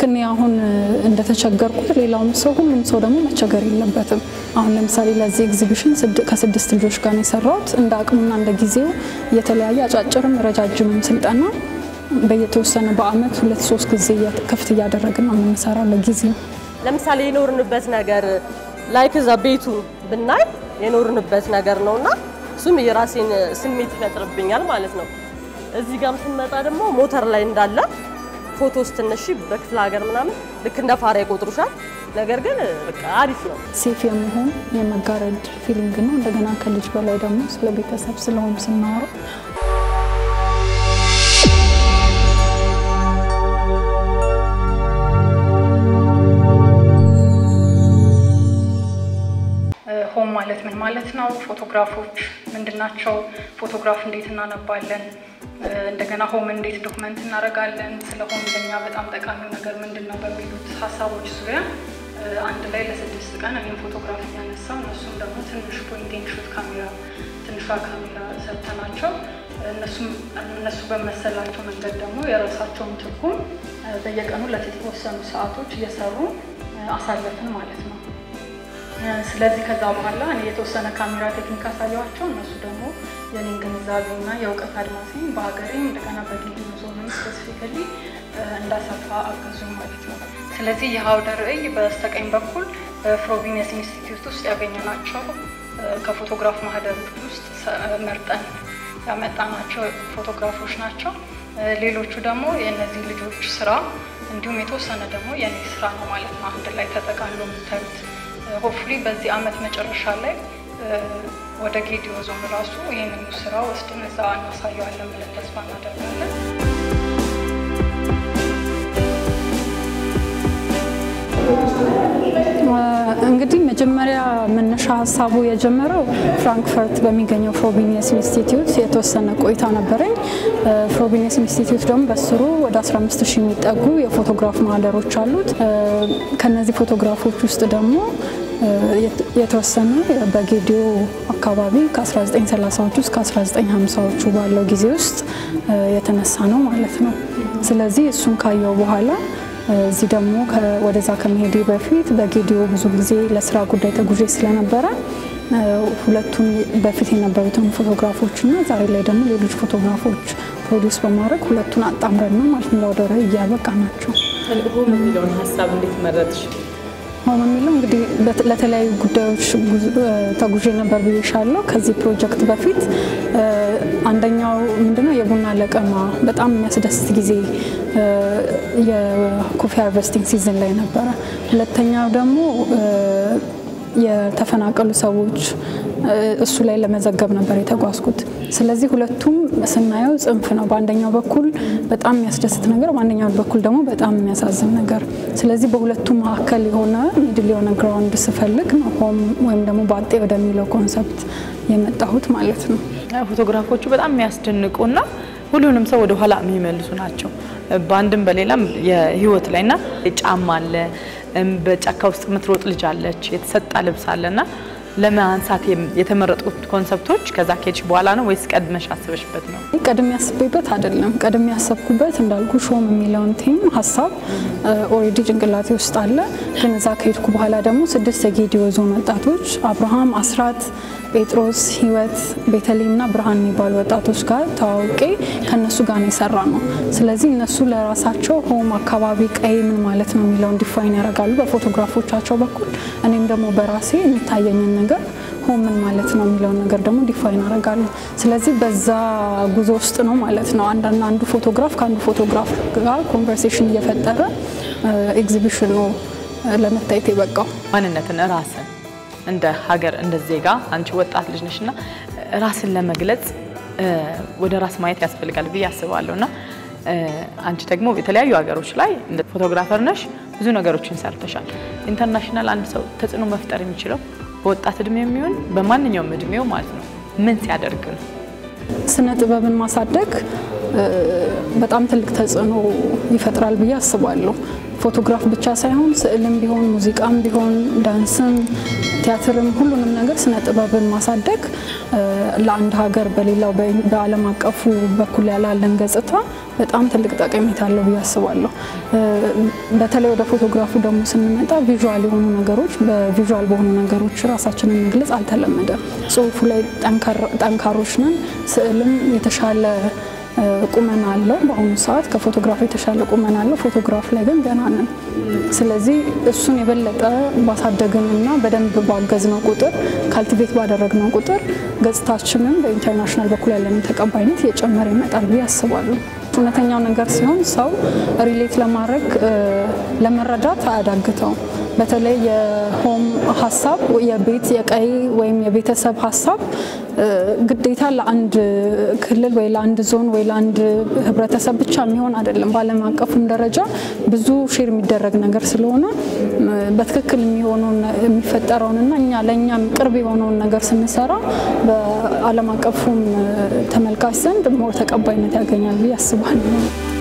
እኔ አሁን እንደተቸገርኩት ሌላውም ሰው ሁሉም ሰው ደግሞ መቸገር የለበትም። አሁን ለምሳሌ ለዚህ ኤግዚቢሽን ከስድስት ልጆች ጋር ነው የሰራሁት። እንደ አቅሙና እንደ ጊዜው የተለያየ አጫጭርም ረጃጅምም ስልጠና በየተወሰነ በአመት ሁለት ሶስት ጊዜ ክፍት እያደረግን ነው የምንሰራው ለጊዜው ለምሳሌ የኖርንበት ነገር ላይክ እዛ ቤቱ ብናይ የኖርንበት ነገር ነውና እሱም የራሴን ስሜት ይፈጥርብኛል ማለት ነው። እዚህ ጋም ስንመጣ ደግሞ ሞተር ላይ እንዳለ ፎቶ ስትነሺ በክፍለ ሀገር ምናምን ልክ እንደ ፋራ ይቆጥሩሻል። ነገር ግን በቃ አሪፍ ነው። ሴፍ የመሆን የመጋረድ ፊሊንግ ነው። እንደገና ከልጅ በላይ ደግሞ ስለ ቤተሰብ ስለሆን ስናወራ ሆም ማለት ምን ማለት ነው? ፎቶግራፎች ምንድን ናቸው? ፎቶግራፍ እንዴት እናነባለን? እንደገና ሆም እንዴት ዶክመንት እናደርጋለን? ስለ ሆም ለኛ በጣም ጠቃሚው ነገር ምንድን ነው በሚሉት ሀሳቦች ዙሪያ አንድ ላይ ለስድስት ቀን እኔም ፎቶግራፍ የሚያነሳው እነሱም ደግሞ ትንሽ ፖይንቲንግ ሹት ካሜራ ትንሿ ካሜራ ሰጥተናቸው እነሱ በመሰላቸው መንገድ ደግሞ የራሳቸውን ትርጉም በየቀኑ ለተወሰኑ ሰዓቶች እየሰሩ አሳለፍን ማለት ነው። ስለዚህ ከዛ በኋላ እኔ የተወሰነ ካሜራ ቴክኒክ አሳየኋቸው። እነሱ ደግሞ የኔን ግንዛቤና የእውቀት አድማሴን በሀገሬም እንደገና በጌዲዮ ዞንም ስፔሲፊካሊ እንዳሰፋ አገዙኝ ማለት ነው። ስለዚህ ይህ አውደ ርዕይ በስተቀኝ በኩል በፍሮቢኒየስ ኢንስቲትዩት ውስጥ ያገኘናቸው ከፎቶግራፍ ማህደሮች ውስጥ መርጠን ያመጣናቸው ፎቶግራፎች ናቸው። ሌሎቹ ደግሞ የእነዚህ ልጆች ስራ እንዲሁም የተወሰነ ደግሞ የኔ ስራ ነው ማለት ነው። አንድ ላይ ተጠቃሎ የምታዩት ሆፍሊ በዚህ አመት መጨረሻ ላይ ወደ ጌዲዮ ዞን ራሱ ይህንን ስራ ወስደን እዛ እናሳየዋለን ብለን ተስፋ እናደርጋለን። እንግዲህ መጀመሪያ መነሻ ሀሳቡ የጀመረው ፍራንክፈርት በሚገኘው ፍሮቢኒየስ ኢንስቲትዩት የተወሰነ ቆይታ ነበረኝ። ፍሮቢኒየስ ኢንስቲትዩት ደግሞ በስሩ ወደ 15 ሺህ የሚጠጉ የፎቶግራፍ ማህደሮች አሉት። ከነዚህ ፎቶግራፎች ውስጥ ደግሞ የተወሰነ በጌዲዮ አካባቢ ከ1930ዎቹ እስከ 1950ዎቹ ባለው ጊዜ ውስጥ የተነሳ ነው ማለት ነው። ስለዚህ እሱን ካየው በኋላ እዚህ ደግሞ ወደዛ ከመሄዴ በፊት በጌዲዮ ብዙ ጊዜ ለስራ ጉዳይ ተጉዤ ስለነበረ ሁለቱን በፊት የነበሩትን ፎቶግራፎች እና ዛሬ ላይ ደግሞ ሌሎች ፎቶግራፎች ፕሮዲውስ በማድረግ ሁለቱን አጣምረን ነው ማለት ነው ወደ ርዕይ እያበቃ ናቸው። ሆም የሚለውን ሀሳብ እንዴት መረጥሽ? ሆም የሚለው እንግዲህ ለተለያዩ ጉዳዮች ተጉዤ ነበር ብዬሻለሁ። ከዚህ ፕሮጀክት በፊት አንደኛው ምንድነው የቡና ለቀማ በጣም የሚያስደስት ጊዜ የኮፊ ሃርቨስቲንግ ሲዝን ላይ ነበረ። ሁለተኛው ደግሞ የተፈናቀሉ ሰዎች እሱ ላይ ለመዘገብ ነበር የተጓዝኩት። ስለዚህ ሁለቱም ስናየው ጽንፍ ነው። በአንደኛው በኩል በጣም የሚያስደስት ነገር፣ በአንደኛው በኩል ደግሞ በጣም የሚያሳዝን ነገር። ስለዚህ በሁለቱ መካከል የሆነ ሚድል የሆነ ግራውንድ ስፈልግ ነው ሆም ወይም ደግሞ ባጤ ወደሚለው ኮንሰፕት የመጣሁት ማለት ነው። ፎቶግራፎቹ በጣም የሚያስደንቁና ሁሉንም ሰው ወደ ኋላ የሚመልሱ ናቸው። በአንድም በሌላም የህይወት ላይ እና ጫማ አለ፣ በጫካ ውስጥ የምትሮጥ ልጅ አለች፣ የተሰጣ ልብስ አለና ለማንሳት የተመረጡት ኮንሰፕቶች ከዛ ከሄድሽ በኋላ ነው ወይስ ቀድመሽ አስበሽበት ነው? ቀድሜ ያስቤበት አይደለም። ቀድሜ ያሰብኩበት እንዳልኩ ሾም የሚለውን ቲም ሀሳብ ኦልሬዲ ጭንቅላቴ ውስጥ አለ። ግን እዛ ከሄድኩ በኋላ ደግሞ ስድስት የጌዲዮ ዞን ወጣቶች አብርሃም፣ አስራት፣ ጴጥሮስ፣ ህይወት፣ ቤተልሔምና ብርሃን የሚባሉ ወጣቶች ጋር ተዋውቄ ከእነሱ ጋር ነው የሰራ ነው። ስለዚህ እነሱ ለራሳቸው ሆም አካባቢ ቀይ ምን ማለት ነው የሚለውን ዲፋይን ያደርጋሉ በፎቶግራፎቻቸው በኩል እኔም ደግሞ በራሴ የሚታየኝን ነገር ሆም ምን ማለት ነው የሚለውን ነገር ደግሞ ዲፋይን አደርጋለሁ። ስለዚህ በዛ ጉዞ ውስጥ ነው ማለት ነው አንዳንድ አንዱ ፎቶግራፍ ከአንዱ ፎቶግራፍ ጋር ኮንቨርሴሽን እየፈጠረ ኤግዚቢሽኑ ለመታየት የበቃው ማንነትን ራስን እንደ ሀገር እንደ ዜጋ አንቺ ወጣት ልጅ ነሽ እና ራስን ለመግለጽ ወደ ራስ ማየት ያስፈልጋል ብዬ አስባለሁ እና አንቺ ደግሞ የተለያዩ ሀገሮች ላይ እንደ ፎቶግራፈር ነሽ፣ ብዙ ነገሮችን ሰርተሻል። ኢንተርናሽናል አንድ ሰው ተጽዕኖ መፍጠር የሚችለው በወጣት እድሜ የሚሆን በማንኛውም እድሜው ማለት ነው ምን ሲያደርግ ነው? ስነ ጥበብን ማሳደግ በጣም ትልቅ ተጽዕኖ ይፈጥራል ብዬ አስባለሁ። ፎቶግራፍ ብቻ ሳይሆን ስዕልም ቢሆን ሙዚቃም ቢሆን ዳንስም ቲያትርም ሁሉንም ነገር ስነ ጥበብን ማሳደግ ለአንድ ሀገር በሌላው በዓለም አቀፉ በኩል ያላለን ገጽታ በጣም ትልቅ ጠቀሜታ አለው ብዬ አስባለሁ። በተለይ ወደ ፎቶግራፉ ደግሞ ስንመጣ ቪዥዋል የሆኑ ነገሮች በቪዥዋል በሆኑ ነገሮች ራሳችንን መግለጽ አልተለመደም። ጽሁፉ ላይ ጠንካሮች ነን። ስዕልም የተሻለ ቁመና አለው። በአሁኑ ሰዓት ከፎቶግራፍ የተሻለ ቁመና አለው። ፎቶግራፍ ላይ ግን ገና ነን። ስለዚህ እሱን የበለጠ ባሳደግንና በደንብ ባገዝነው ቁጥር ካልቲቬት ባደረግነው ቁጥር ገጽታችንን በኢንተርናሽናል በኩል ያለንን ተቀባይነት እየጨመረ ይመጣል ብዬ አስባለሁ። እውነተኛው ነገር ሲሆን ሰው ሪሌት ለማድረግ ለመረዳት አያዳግተውም። በተለይ የሆም ሀሳብ የቤት የቀይ ወይም የቤተሰብ ሀሳብ ግዴታ ለአንድ ክልል ወይ ለአንድ ዞን ወይ ለአንድ ህብረተሰብ ብቻ የሚሆን አይደለም። በዓለም አቀፉም ደረጃ ብዙ ሼር የሚደረግ ነገር ስለሆነ በትክክል የሚሆነውን የሚፈጠረውንና እኛ ለእኛም ቅርብ የሆነውን ነገር ስንሰራ በዓለም አቀፉም ተመልካች ዘንድ ሞር ተቀባይነት ያገኛል ብዬ አስባለሁ።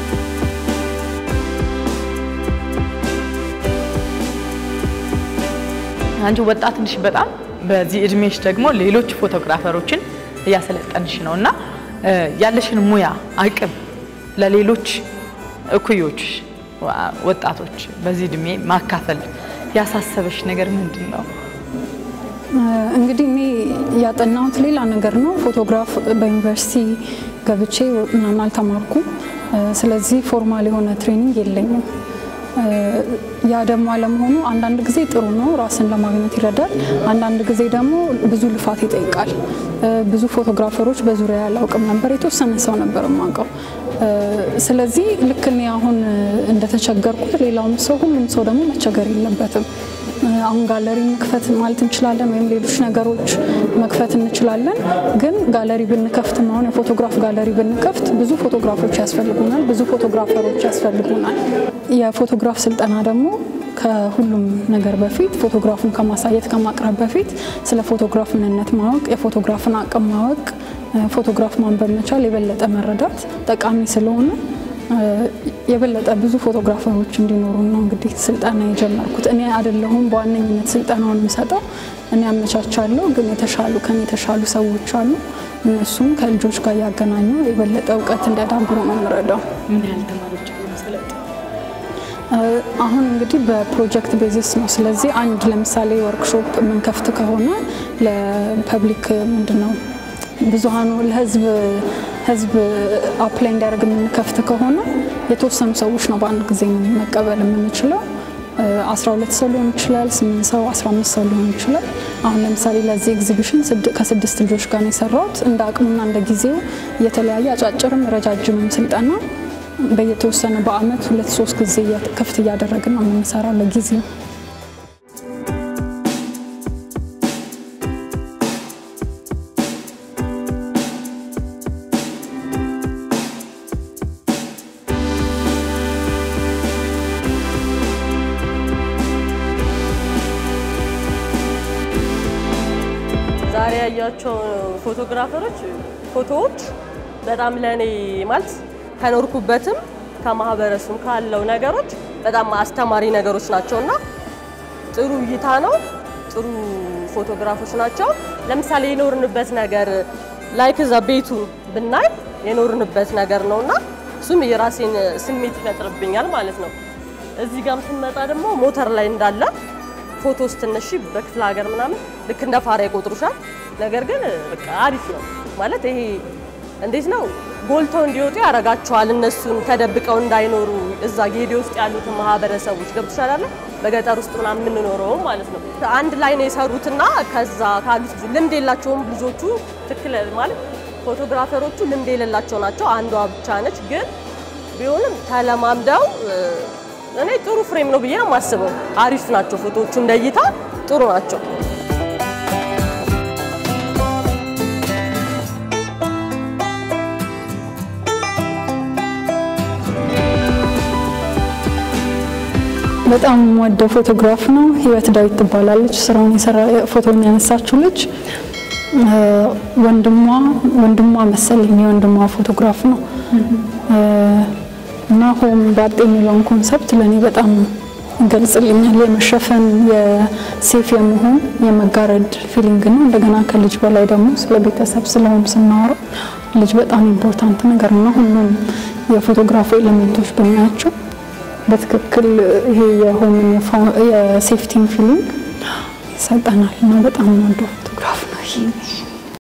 አንቺ ወጣት ነሽ በጣም በዚህ እድሜሽ ደግሞ ሌሎች ፎቶግራፈሮችን እያሰለጠንሽ ነው እና ያለሽን ሙያ አቅም ለሌሎች እኩዮች ወጣቶች በዚህ እድሜ ማካፈል ያሳሰበሽ ነገር ምንድን ነው? እንግዲህ እኔ ያጠናሁት ሌላ ነገር ነው። ፎቶግራፍ በዩኒቨርሲቲ ገብቼ ምናምን አልተማርኩም። ስለዚህ ፎርማል የሆነ ትሬኒንግ የለኝም። ያ ደግሞ አለመሆኑ አንዳንድ ጊዜ ጥሩ ነው፣ ራስን ለማግኘት ይረዳል። አንዳንድ ጊዜ ደግሞ ብዙ ልፋት ይጠይቃል። ብዙ ፎቶግራፈሮች በዙሪያ ያላውቅም ነበር፣ የተወሰነ ሰው ነበር የማውቀው። ስለዚህ ልክ እኔ አሁን እንደተቸገርኩት ሌላውም ሰው ሁሉም ሰው ደግሞ መቸገር የለበትም። አሁን ጋለሪ መክፈት ማለት እንችላለን፣ ወይም ሌሎች ነገሮች መክፈት እንችላለን። ግን ጋለሪ ብንከፍት አሁን የፎቶግራፍ ጋለሪ ብንከፍት ብዙ ፎቶግራፎች ያስፈልጉናል፣ ብዙ ፎቶግራፈሮች ያስፈልጉናል። የፎቶግራፍ ስልጠና ደግሞ ከሁሉም ነገር በፊት ፎቶግራፉን ከማሳየት ከማቅረብ በፊት ስለ ፎቶግራፍ ምንነት ማወቅ፣ የፎቶግራፍን አቅም ማወቅ፣ ፎቶግራፍ ማንበብ መቻል፣ የበለጠ መረዳት ጠቃሚ ስለሆነ የበለጠ ብዙ ፎቶግራፈሮች እንዲኖሩ ነው እንግዲህ ስልጠና የጀመርኩት። እኔ አይደለሁም በዋነኝነት ስልጠናውን የምሰጠው፣ እኔ አመቻቻለሁ። ግን የተሻሉ ከኔ የተሻሉ ሰዎች አሉ። እነሱም ከልጆች ጋር እያገናኙ የበለጠ እውቀት እንዲያዳብሩ ነው የምረዳው። ምን ያህል ተማሪዎች አሉ መሰለጥ? አሁን እንግዲህ በፕሮጀክት ቤዚስ ነው። ስለዚህ አንድ ለምሳሌ ወርክሾፕ የምንከፍት ከሆነ ለፐብሊክ ምንድን ነው ብዙሀኑ ለህዝብ ህዝብ አፕላይ እንዲያደርግ የምንከፍት ከሆነ የተወሰኑ ሰዎች ነው በአንድ ጊዜ መቀበል የምንችለው። 12 ሰው ሊሆን ይችላል፣ 8 ሰው፣ 15 ሰው ሊሆን ይችላል። አሁን ለምሳሌ ለዚህ ኤግዚቢሽን ከስድስት ልጆች ጋር ነው የሰራሁት። እንደ አቅሙና እንደ ጊዜው የተለያየ አጫጭርም ረጃጅምም ስልጠና በየተወሰነ በአመት ሁለት ሶስት ጊዜ ክፍት እያደረግን ነው የምንሰራው ለጊዜው። ዛሬ ያያቸው ፎቶግራፈሮች ፎቶዎች በጣም ለእኔ ማለት ከኖርኩበትም ከማህበረሰቡም ካለው ነገሮች በጣም አስተማሪ ነገሮች ናቸው እና ጥሩ እይታ ነው። ጥሩ ፎቶግራፎች ናቸው። ለምሳሌ የኖርንበት ነገር ላይክ እዛ ቤቱን ብናይ የኖርንበት ነገር ነው እና እሱም የራሴን ስሜት ይፈጥርብኛል ማለት ነው። እዚህ ጋም ስንመጣ ደግሞ ሞተር ላይ እንዳለ ፎቶ ስትነሺ በክፍለ ሀገር ምናምን ልክ እንደ ፋራ ይቆጥሩሻል። ነገር ግን በቃ አሪፍ ነው ማለት ይሄ እንዴት ነው ጎልተው እንዲወጡ ያደርጋቸዋል። እነሱን ተደብቀው እንዳይኖሩ እዛ ጌዴ ውስጥ ያሉትን ማህበረሰቦች ገብቶሻል አለ በገጠር ውስጥ ምናምን የምንኖረውም ማለት ነው። አንድ ላይ ነው የሰሩትና ከዛ ካሉት ልምድ የላቸውም ልጆቹ ትክክል ማለት ፎቶግራፈሮቹ ልምድ የሌላቸው ናቸው። አንዷ ብቻ ነች። ግን ቢሆንም ተለማምደው እኔ ጥሩ ፍሬም ነው ብዬ ነው የማስበው። አሪፍ ናቸው ፎቶዎቹ እንደ እይታ ጥሩ ናቸው። በጣም የምወደው ፎቶግራፍ ነው። ህይወት ዳዊት ትባላለች። ስራውን የሰራ ፎቶውን ያነሳችው ልጅ ወንድሟ ወንድሟ መሰለኝ የወንድሟ ፎቶግራፍ ነው። እና ሆም ባጤ የሚለውን ኮንሰፕት ለእኔ በጣም ይገልጽልኛል። የመሸፈን የሴፍ የመሆን የመጋረድ ፊሊንግ ነው። እንደገና ከልጅ በላይ ደግሞ ስለ ቤተሰብ ስለሆም ስናወራ ልጅ በጣም ኢምፖርታንት ነገር ነው። ሁሉም የፎቶግራፍ ኤሌሜንቶች ብናያቸው በትክክል ይሄ የሆምን የሴፍቲን ፊሊንግ ይሰጠናል እና በጣም ወደ ፎቶግራፍ ነው ይሄ።